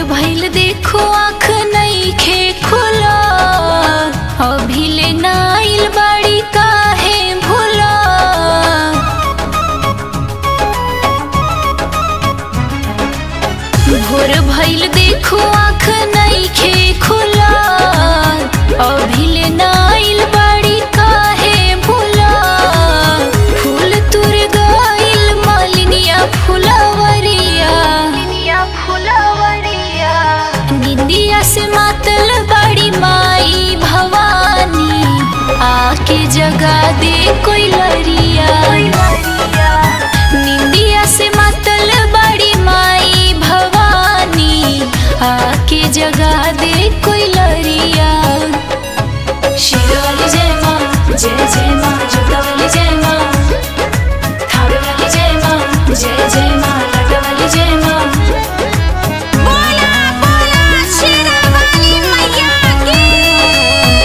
भइल देखो आँख नइखे खुला अभी ले नाइल बाड़ी काहे भूला भोर भइल देखो आँख नइखे खुला अभी ले नाइल बाड़ी काहे भूला फूल तुर गइल मालिनिया फुलवरिया फुलवरिया निंदिया से मातल बड़ी माई भवानी आके जगा दे कोई लरिया निंदिया से मातल बड़ी माई भवानी आके जगा दे कोई लरिया शिरोली जय माँ जय जय माँ जुटावली जय माँ थारवाली जय माँ जय जय माँ लटवाली जय माँ बोला बोला शेरावाली मैया की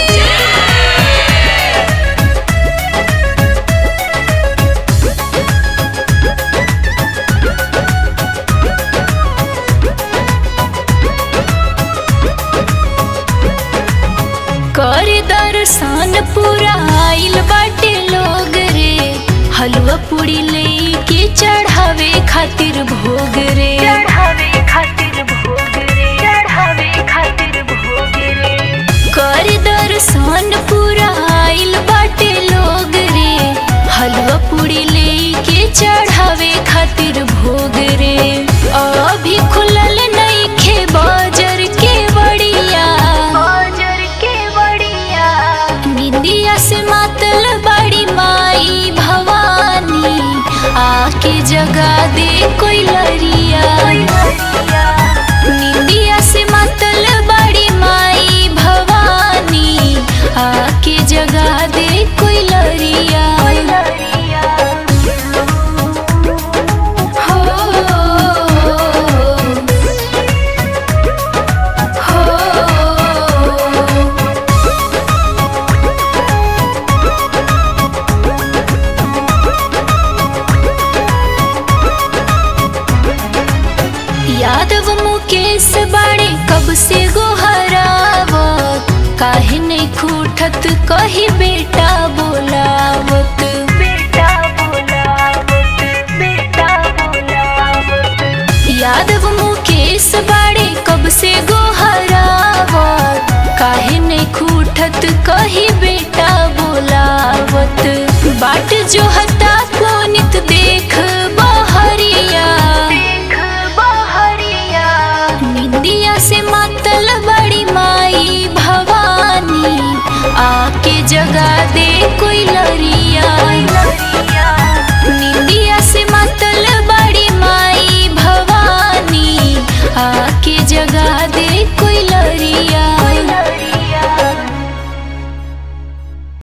कर दर्शन पूरा आइल बाटे लोग रे हलवा पूड़ी लेके चढ़ावे खातिर भोग रे चढ़ावे खातिर भोग रे चढ़ावे खातिर भोग रे कर दर्शन पूरा आइल बाटे लोग रे हलवा पूड़ी लेके चढ़ावे खातिर भोग रे अभी खुलल नइखे बाजार के बड़िया बाजार के बड़िया निंदिया से मातल बड़ी माई भवानी आके जगा दे कोई लरिया निंदिया से मातल बड़ी माई भवानी आके जगा दे कोई लरिया हो हो यादव मुकेश बाड़े कब से गोहरावत काहे नहीं खूठत कही बेटा बोलावत बेटा बोलावत बेटा बोलावत यादव मुकेश बाड़े कब से गोहरावत काहे नहीं खूठत कही बेटा